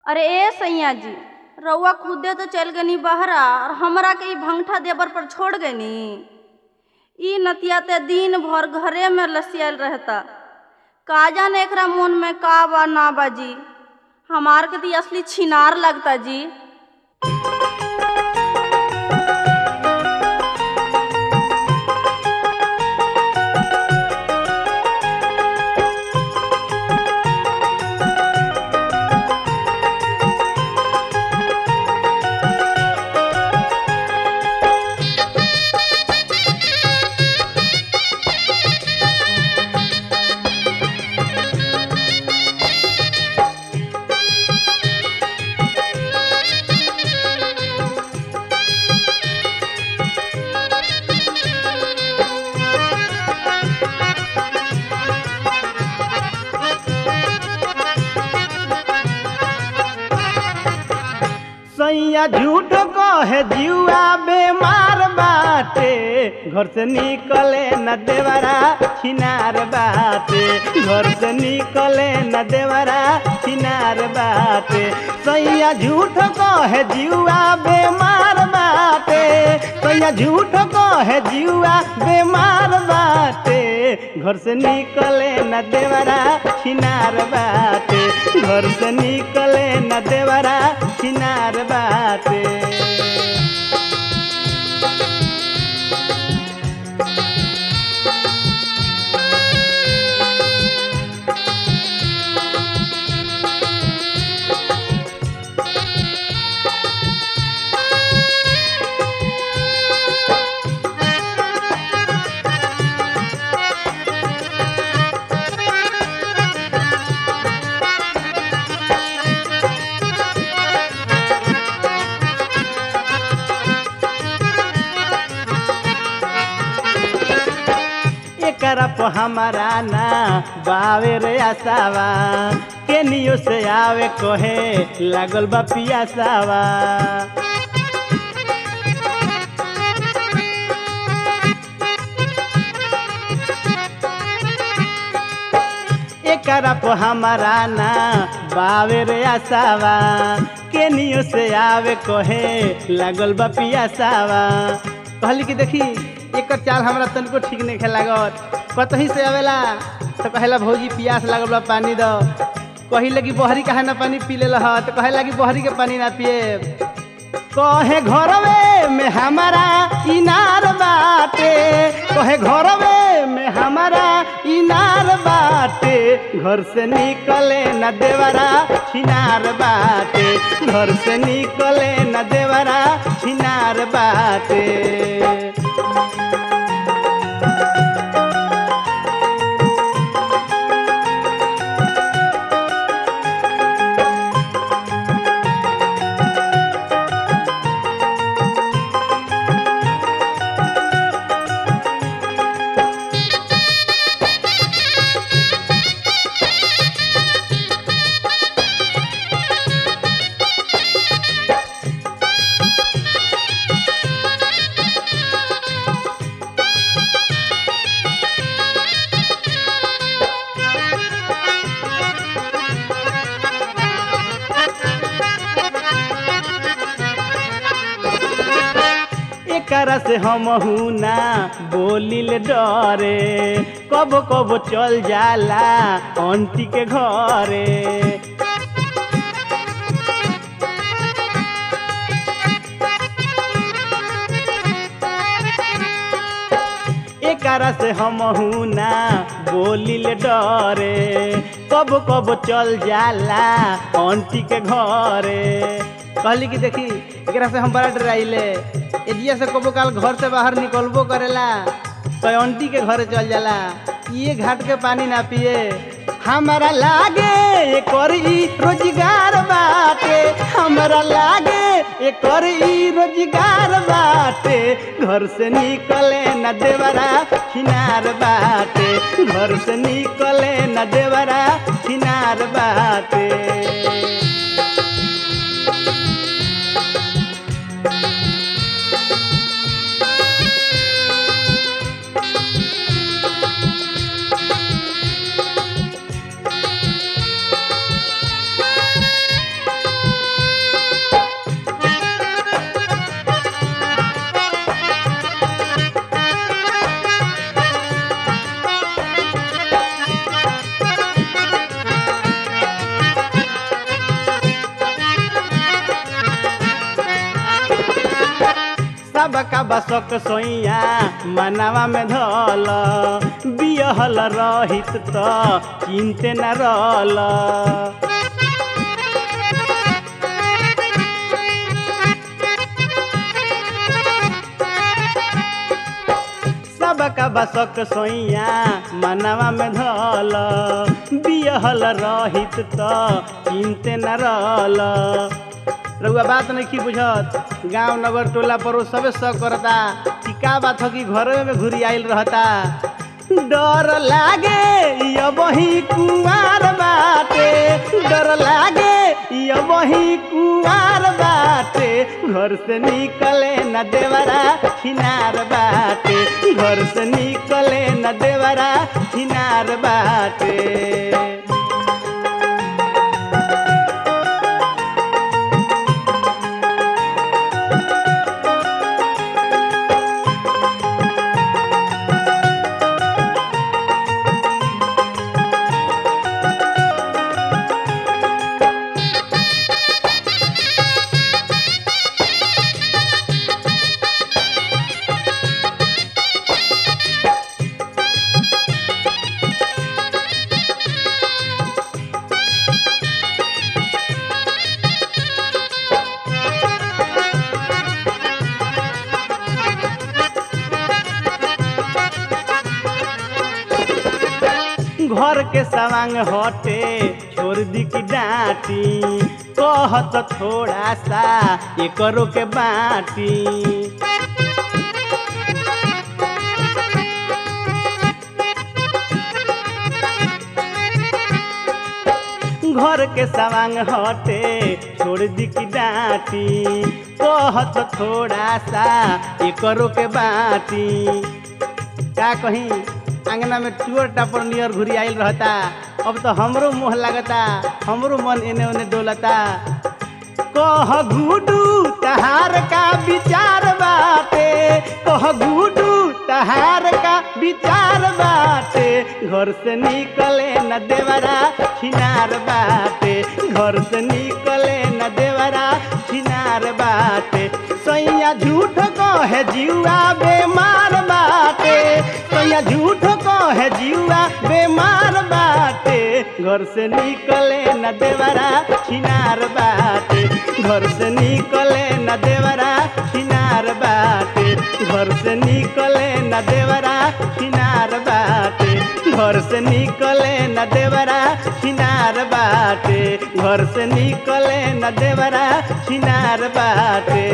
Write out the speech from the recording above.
अरे ए सैया जी रउआ खुदे तो चल गनी बहरा और हमरा के ई भंगठा देबर पर छोड़ गनी ई नतिया ते दिन भर घरे में लसियल रहता का जाने एकरा मन में का बा ना बाजी हमार के ती असली छिनार लगता जी सैया झूठ कहे जुआ बेमार बाटे घर से निकले न देवरा छिनार बाटे घर से निकले न देवरा छिनार बाटे सैया झूठ कहे जुआ बेमार बाटे सैया झूठ कहे जुआ बेमार बाटे घर से निकले न देवरा छिनार बाटे घर से निकले न देवरा छिनार बाटे एकरा पर हमारा ना बावे रे आसावा केनियो से आवे कहे लागल बा पियासावा एकरा पर हमारा ना बावे रे आसावा केनियो से आवे कहे लागल बा पियासावा कहली कि देखी एकर चाल हमरा तनिको ठीक नहीं लागत कतही से आवेला तो कहेला भौजी पियास लागल बा पानी दो कहिले कि बहरी काहे ना पानी पी लेला ह तो कहेला कि बहरी के पानी ना पिए कहे घरवे में हमारा इनार बाटे कहे घरवे में हमारा इनार बाटे घर से निकले न देवरा छिनार बाटे घर से निकले न देवरा छिनार बाटे एकरा से हम ना बोलिल डरे कब कब चल जाला आंटी के घरे एकरा से हम ना बोलिल डरे कब कब चल जाला आंटी के घरे कहली कि देखी एकरा से हम बड़ा डराइले एजिया से कबो काल घर से बाहर निकलबो करेला तो आंटी के घरे चल जाला ये घाट के पानी ना पिए हमारा लागे एकर ई रोजगार बाटे हमारा लागे एकर ई रोजगार बाटे घर से निकले न देवरा किनार बाटे घर से निकले न देवरा किनार बाटे सबका बसक सोइया मनावा में धल बियहल रहित त चिंते न रहल सबका बसक सोइया मनवा में धल बियहल रहित त चिंते न रहल रउआ बात नहीं की बुझत गांव नगर टोला पड़ोस सबे सब करता कि का बात हो कि घरे में घुरी आइल रहता डर लागे ये वही कुंवार बाटे डर लागे ये वही कुंवार बाटे घर से निकले न देवरा खिनार बाटे घर से निकले न देवरा खिनार बाटे घर के सवांग हटे छोड़ दी की डांटी कहत थोड़ा सा एकरो के बाटी घर के सवांग हटे छोड़ दी की डांटी कहत थोड़ा सा एकरो के बाटी का कहीं अंगना में टूर टापर नियर घुरी आइल रहता अब तो हमरो मुँह लगता हमरो मन एने ओने डोलता कह गुडू तहार का विचार बाटे कह गुडू तहार का विचार बाटे घर से निकले न देवरा छिनार बाटे घर से निकले न देवरा छिनार बाटे सैया झूठ कहे जीवा बेमार बाटे सैया झूठ कहे जीवा बेमार बाटे घर से निकले न देवरा छिनार बाटे घर से निकले न देवरा छिनार बाटे घर से निकले न देवरा छिनार बाटे घर से निकले न देवरा छिनार बाटे घर से निकले न देवरा छिनार बाटे